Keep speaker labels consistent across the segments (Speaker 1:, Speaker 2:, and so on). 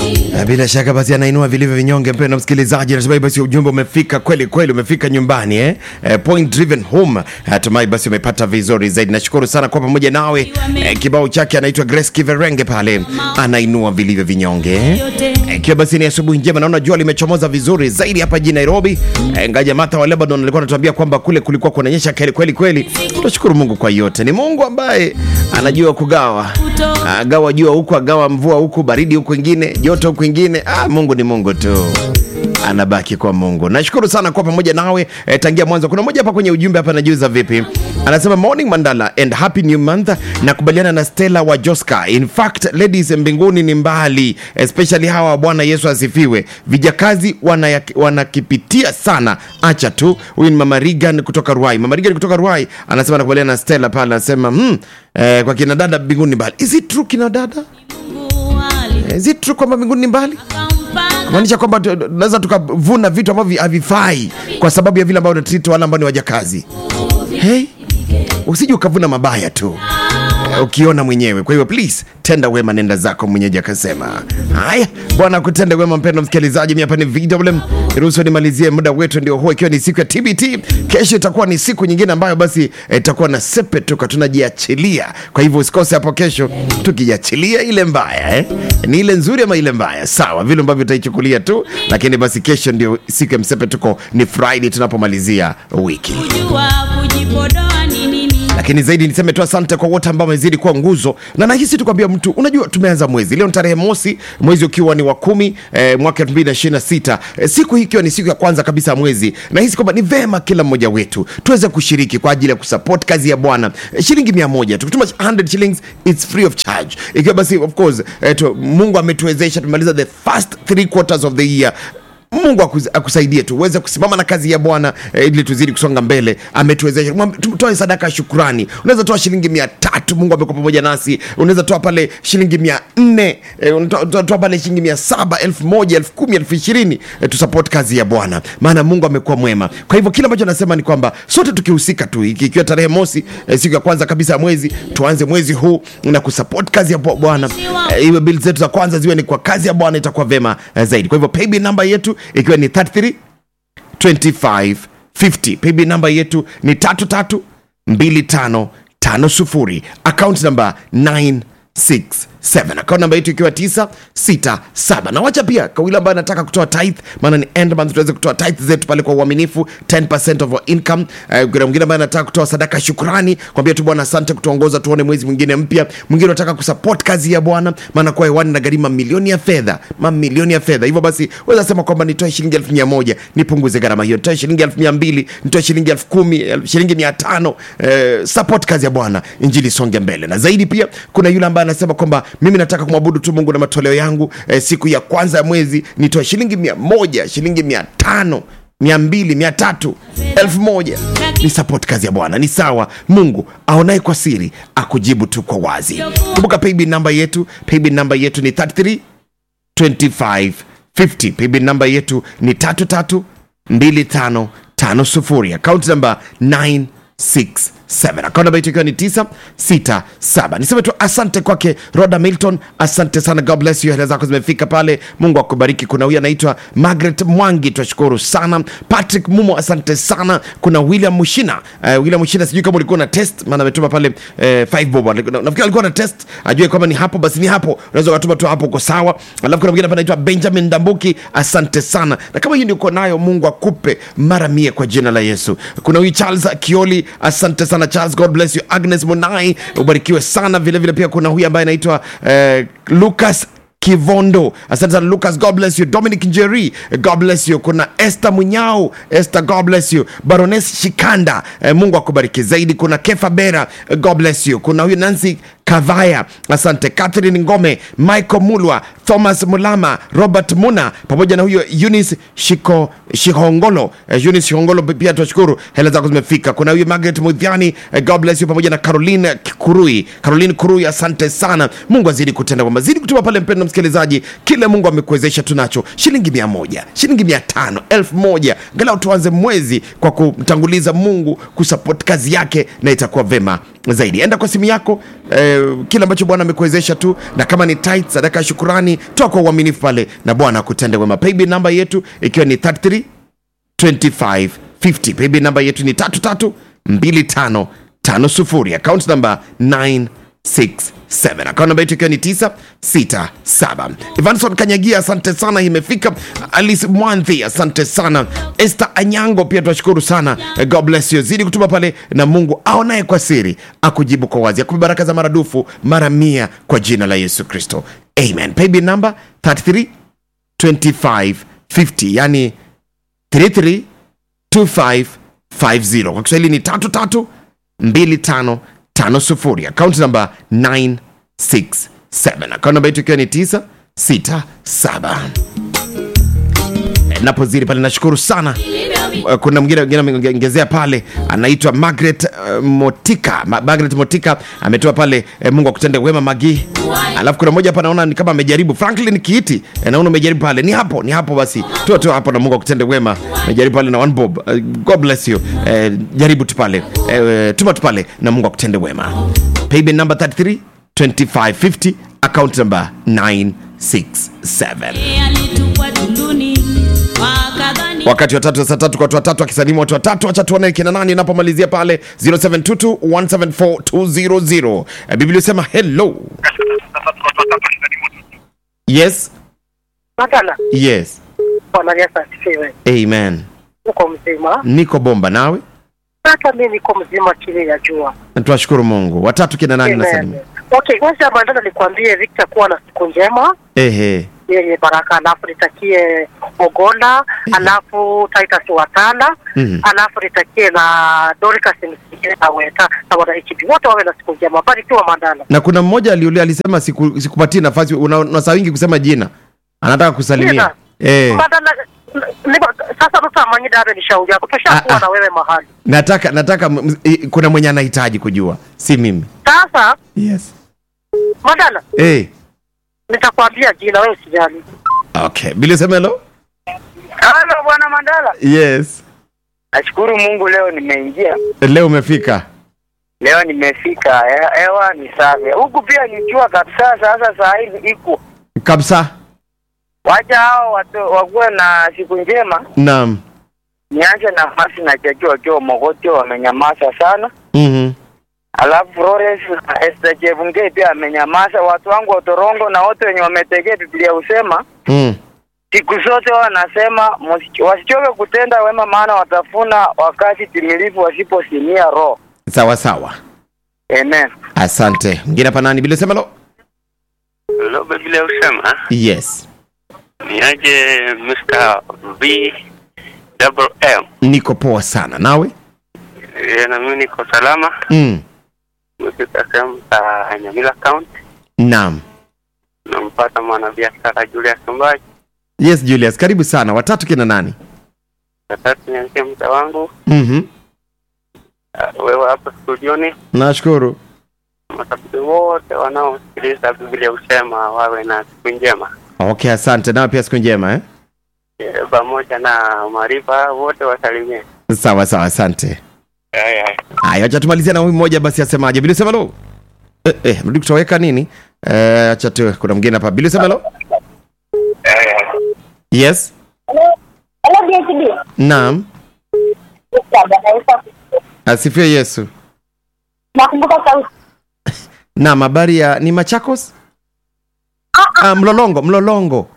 Speaker 1: Na bila shaka basi anainua vilivyo vinyonge. Mpendwa msikilizaji, natumai basi ujumbe umefika kweli kweli, umefika nyumbani eh? Eh, point driven home. Natumai basi umepata vizuri zaidi. Nashukuru sana kwa pamoja nawe. Eh, kibao chake anaitwa Grace Kiverenge pale, anainua vilivyo vinyonge eh? Ikiwa basi ni asubuhi njema, naona jua limechomoza vizuri zaidi hapa jijini Nairobi. Eh, ngaja Martha wa Lebanon alikuwa anatuambia kwamba kule kulikuwa kunanyesha kweli kweli kweli. Tunashukuru Mungu kwa yote. Ni Mungu ambaye anajua kugawa, agawa jua huku, agawa mvua huku, baridi huku ingine, joto huku ingine. Ah, Mungu ni Mungu tu anabaki kwa Mungu. Nashukuru sana kwa pamoja nawe eh, tangia mwanzo. Kuna mmoja hapa kwenye ujumbe hapa anajiuza vipi, anasema morning Mandala and happy new month. Nakubaliana na Stella wa Joska. In fact ladies, mbinguni ni mbali, especially hawa. Bwana Yesu asifiwe. Vijakazi wana- wanakipitia sana, acha tu. Huyu ni mama Regan kutoka Ruai. Mama Regan kutoka Ruai anasema nakubaliana na Stella pale, anasema hmm, eh, kwa kina dada mbinguni ni mbali. Is it true kina dada? Is it true kwamba mbinguni ni mbali? kumaanisha kwamba tu- tunaweza tukavuna vitu ambavyo havifai kwa sababu ya vile ambavyo tunatreat wale ambao ni wajakazi. Hey, usije ukavuna mabaya tu eh, ukiona mwenyewe. Kwa hivyo please tenda wema, nenda zako, mwenyeji akasema. Haya, Bwana kutenda wema. Mpendo msikilizaji, mi hapa ni VMM, ruhusu nimalizie muda wetu ndio huo, ikiwa ni siku ya TBT. Kesho itakuwa ni siku nyingine ambayo basi eh, itakuwa na sepe tuka tunajiachilia. Kwa hivyo usikose hapo kesho, tukijiachilia ile mbaya eh? ni ile nzuri ama ile mbaya, sawa vile ambavyo utaichukulia tu, lakini basi kesho ndio siku ya msepe tuko, ni Friday tunapomalizia wiki
Speaker 2: kujua kujipodoa ni nini
Speaker 1: lakini zaidi niseme tu asante kwa wote ambao wamezidi kuwa nguzo, na nahisi tukwambia mtu, unajua tumeanza mwezi leo, ni tarehe mosi, mwezi ukiwa ni wa kumi eh, mwaka 2026 eh, siku hii ikiwa ni siku ya kwanza kabisa ya mwezi, nahisi kwamba ni vema kila mmoja wetu tuweze kushiriki kwa ajili ya kusupport kazi ya Bwana eh, shilingi mia moja tukituma 100 shillings it's free of charge, ikiwa basi of course eh, tu, Mungu ametuwezesha tumaliza the first three quarters of the year mungu akus- akusaidie tu uweze kusimama na kazi ya bwana eh, ili tuzidi kusonga mbele ametuwezesha Mwambi- tu- toe sadaka ya shukrani unaweza toa shilingi mia tatu mungu amekuwa pamoja nasi unaweza toa pale shilingi mia nne eh, unatoa- toa toa pale shilingi mia saba elfu moja elfu kumi elfu ishirini eh, tusupport kazi ya bwana maana mungu amekuwa mwema kwa hivyo kile ambacho nasema ni kwamba sote tukihusika tu iki- ikiwa tarehe mosi eh, siku ya kwanza kabisa ya mwezi tuanze mwezi huu na kusupport kazi ya bwana eh, iwe bili zetu za kwanza ziwe ni kwa kazi ya bwana itakuwa vema eh, zaidi kwa hivyo paybill namba yetu ikiwa ni 33 2550 paybill namba yetu ni 332550 account namba 967 account namba yetu ikiwa 967 na wacha pia kwa yule ambaye anataka kutoa tithe maana ni end month tuweze kutoa tithe zetu pale kwa uaminifu 10% of our income uh, kuna mwingine ambaye anataka kutoa sadaka ya shukrani kwambia tu bwana asante kutuongoza tuone mwezi mwingine mpya mwingine anataka kusupport kazi ya bwana maana kwa hewani na gharimu mamilioni ya fedha mamilioni ya fedha hivyo basi weza sema kwamba nitoe shilingi elfu mia moja nipunguze gharama hiyo nitoe shilingi elfu mia mbili nitoe shilingi elfu kumi elfu- shilingi mia tano eh, support kazi ya bwana injili songe mbele na zaidi pia kuna yule ambaye anasema kwamba mimi nataka kumwabudu tu mungu na matoleo yangu eh, siku ya kwanza ya mwezi nitoe shilingi mia moja shilingi mia tano mia mbili mia tatu elfu moja ni support kazi ya bwana ni sawa mungu aonaye kwa siri akujibu tu kwa wazi kumbuka paybill namba yetu paybill namba yetu ni 33 2550 paybill namba yetu ni 332550 account namba 967 account namba yetu ikiwa ni 967 niseme tu asante kwake roda milton asante sana god bless you hela zako zimefika pale mungu akubariki kuna huyu anaitwa margaret mwangi twashukuru sana patrick mumo asante sana kuna william mushina uh, william mushina sijui kama ulikuwa na test maana ametuma pale uh, five bob Na- nafikiri alikuwa na test ajue kwamba ni hapo basi ni hapo unaweza ukatuma tu hapo uko sawa alafu kuna mwingine hapa anaitwa benjamin dambuki asante sana na kama hiyo ndio uko nayo mungu akupe mara mia kwa jina la yesu kuna huyu charles kioli asante sana charles god bless you agnes munai ubarikiwe sana vile vile pia kuna huyu ambaye anaitwa uh, lucas kivondo asante sana lucas god bless you dominic njeri god bless you kuna esther munyao esther god bless you barones shikanda eh, mungu akubariki zaidi kuna kefa bera eh, god bless you kuna huyu nancy kavaya asante catherine ngome michael mulwa thomas mulama robert muna pamoja na huyo eunice shiko shihongolo eh, eunice shihongolo pia tunashukuru hela zako zimefika kuna huyu margaret mudhiani eh, god bless you pamoja na caroline kurui caroline kurui asante sana mungu azidi kutenda kwamba zidi kutuma pale mpendo msikilizaji msikilizaji kile mungu amekuwezesha tunacho shilingi mia moja shilingi mia tano elfu moja ngalau tuanze mwezi kwa kumtanguliza mungu kusapoti kazi yake na itakuwa vema zaidi enda kwa simu yako eh, kile ambacho bwana amekuwezesha tu na kama ni tight sadaka ya shukurani toa kwa uaminifu pale na bwana akutende wema paybill namba yetu ikiwa ni 33 2550 paybill namba yetu ni 332550 account namba 967 account namba yetu ikiwa ni 967 evanson kanyagia asante sana imefika alice mwanthi asante sana esther anyango pia tunashukuru sana god bless you zidi kutuma pale na mungu aonaye kwa siri akujibu kwa wazi akupe baraka za maradufu mara mia kwa jina la yesu kristo amen paybill namba 33 2550 yani 332550 kwa kiswahili ni 332550 akaunti namba 967 akaunti namba yetu ikiwa ni 967 napozidi pale nashukuru sana Uh, kuna mwingine mwingine ameongezea pale anaitwa Margaret uh, Motika Ma Margaret Motika ametoa pale eh, Mungu akutende wema Magi. Alafu kuna mmoja hapa naona ni kama amejaribu Franklin Kiiti eh, naona umejaribu pale, ni hapo ni hapo basi, toa toa hapo na Mungu akutende wema. Amejaribu pale na one bob uh, God bless you eh, jaribu tu pale eh, tuma tu pale na Mungu akutende wema. Paybill number 33 2550 account number 967
Speaker 2: alitupwa tunduni wakadhani
Speaker 1: wakati wa tatu saa tatu kwa watu watatu akisalimu watu watatu wacha tuone kina nani napomalizia pale 0722174200 Eh, biblia sema hello yes
Speaker 3: Matala,
Speaker 1: yes
Speaker 3: Bwana Yesu asifiwe.
Speaker 1: amen
Speaker 3: Uko mzima?
Speaker 1: niko bomba nawe
Speaker 3: Hata mimi niko mzima chini ya jua.
Speaker 1: Na twashukuru mungu watatu kina nani
Speaker 3: Amen.
Speaker 1: nasalimu
Speaker 3: Okay, kwanza mandana nikwambie Victor kuwa na siku njema
Speaker 1: ehe
Speaker 3: yenye baraka, alafu nitakie Ogola, alafu Titus Watala,
Speaker 1: Mhm.
Speaker 3: alafu nitakie na Dorcas Msigire na Weta na wana HB wote wawe na siku njema. Barikiwa Mandala.
Speaker 1: na kuna mmoja aliulia alisema siku- sikupatii nafasi una, una saa wingi kusema jina anataka kusalimia
Speaker 3: Jina?
Speaker 1: eh,
Speaker 3: Mandala, niba- sasa tutamanyida abe ni shauri yako,
Speaker 1: Ah, ah.
Speaker 3: tushakuwa na wewe mahali
Speaker 1: nataka nataka m- m- kuna mwenye anahitaji kujua si mimi
Speaker 3: sasa.
Speaker 1: yes
Speaker 3: Mandala,
Speaker 1: eh,
Speaker 3: nitakwambia jina, wewe usijali.
Speaker 1: okay bilisemelo
Speaker 4: Halo bwana Mandala,
Speaker 1: yes
Speaker 4: nashukuru Mungu leo nimeingia,
Speaker 1: leo umefika
Speaker 4: leo nimefika, he- hewa ni safi huku, pia ni jua kabisa. Sasa saa hivi iko
Speaker 1: kabisa
Speaker 4: wacha hao watu wakuwe na siku njema.
Speaker 1: naam
Speaker 4: Nianze na masi na Chacho wakiwa Mogotio wamenyamaza sana,
Speaker 1: Mhm.
Speaker 4: alafu Flores na Esther Chebungei pia amenyamaza. Watu wangu wa Torongo na wote wenye wametegea Biblia husema
Speaker 1: Mm.
Speaker 4: siku zote wanasema msi- wasichoke kutenda wema, maana watafuna wakati timilifu wasiposimia roho.
Speaker 1: sawa sawa
Speaker 4: Amen.
Speaker 1: asante mwingine hapa nani bilisemelo
Speaker 5: Hello, Biblia husema
Speaker 1: yes
Speaker 5: ni aje Mr. V double M.
Speaker 1: niko poa sana nawe
Speaker 5: E, na mimi niko salama.
Speaker 1: mm.
Speaker 5: Nimefika sehemu za Nyamila County,
Speaker 1: naam
Speaker 5: nampata mwanabiashara Julius Mbaji.
Speaker 1: yes julius karibu sana watatu kina nani
Speaker 5: Sasa nianzie mta wangu
Speaker 1: mm-hmm.
Speaker 5: uh, wewe hapa studioni,
Speaker 1: nashukuru
Speaker 5: mashabiki wote wanaosikiliza Biblia husema wawe na siku njema
Speaker 1: okay asante nawe pia siku njema eh?
Speaker 5: e, pamoja na maarifa wote wasalimie.
Speaker 1: sawa sawa asante
Speaker 5: Haya, haya.
Speaker 1: haya wacha tumalizia na huyu mmoja basi asemaje bilisemelo eh, eh, rudi kutoweka nini eh, acha tu kuna mwingine hapa bilisemelo
Speaker 5: Haya, haya.
Speaker 1: yes
Speaker 6: Hello DHB.
Speaker 1: naam
Speaker 6: Bwana Yesu asifiwe.
Speaker 1: asifiwe yesu
Speaker 6: Nakumbuka sauti.
Speaker 1: naam habari ya ni machakos ah, mlolongo mlolongo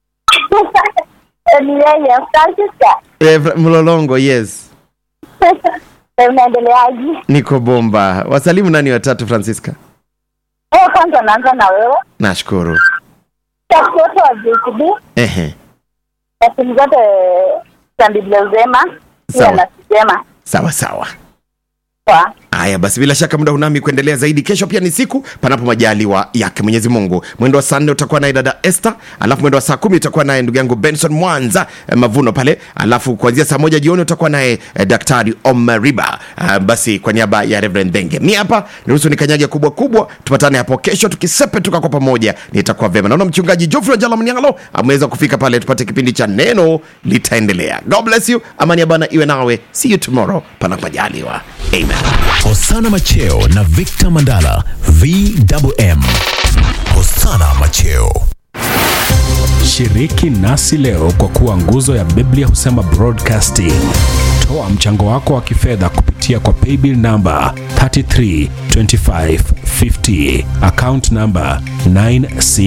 Speaker 6: Ni yeye Francisca.
Speaker 1: eh, Fra- mlolongo yes
Speaker 6: Unaendeleaje?
Speaker 1: niko bomba wasalimu nani watatu francisca
Speaker 6: Eh, kwanza naanza na wewe.
Speaker 1: nashukuru
Speaker 6: Watu wote wa DHB
Speaker 1: ehe
Speaker 6: na timu zote za Biblia Uzema pia
Speaker 1: Sawa.
Speaker 6: na Sisema.
Speaker 1: sawa sawa
Speaker 6: Poa.
Speaker 1: Haya basi, bila shaka muda unami kuendelea zaidi. Kesho pia ni siku panapo majaliwa yake Mwenyezi Mungu. Mwendo wa saa nne utakuwa naye dada Esther, alafu mwendo wa saa kumi utakuwa naye ndugu yangu Benson Mwanza eh, Mavuno pale, alafu kuanzia saa moja jioni utakuwa naye eh, Daktari Omariba. Uh, basi kwa niaba ya Reverend Denge, mi hapa niruhusu nikanyage kubwa kubwa, tupatane hapo kesho tukisepe tuka kwa pamoja, nitakuwa vyema. Naona mchungaji Geoffrey Njala Mnyangalo ameweza kufika pale, tupate kipindi cha neno litaendelea. God bless you, amani ya Bwana iwe nawe. See you tomorrow panapo majaliwa. Amen.
Speaker 7: Hosana Macheo na Victor Mandala VMM. Hosana Macheo.
Speaker 8: Shiriki nasi leo kwa kuwa nguzo ya Biblia husema broadcasting. Toa mchango wako wa kifedha kupitia kwa paybill namba 332550 account namba 96